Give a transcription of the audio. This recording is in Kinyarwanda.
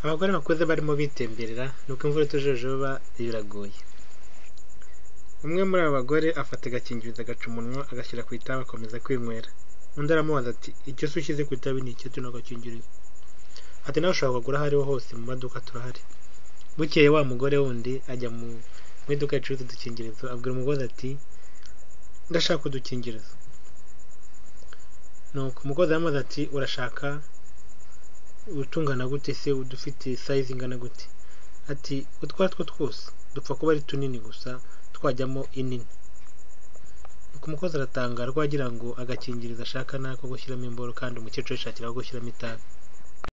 abagore bakuze barimo bitemberera nuko imvura itujojoba biragoye umwe muri abo bagore afata agakingirizo agaca umunwa agashyira ku itabi akomeza kwinywera undi aramubaza ati icyo se ushyize ku itabi ni icyo tunagakingirizo ati nawe ushobora kugura aho ariho hose mu maduka turahari bukeye wa mugore wundi ajya mu iduka ricuruza udukingirizo abwira umugozi ati ndashaka udukingirizo nuko umugozi aramubaza ati urashaka utungana gute se udufite sayizi ingana gute ati utwo two twose dupfa kuba ari tunini gusa twajyamo inini nuko umukozi aratangara ko agira ngo agakingirizo ashaka ni ako gushyiramo imboro kandi umukecuru yishakira aho gushyiramo itabi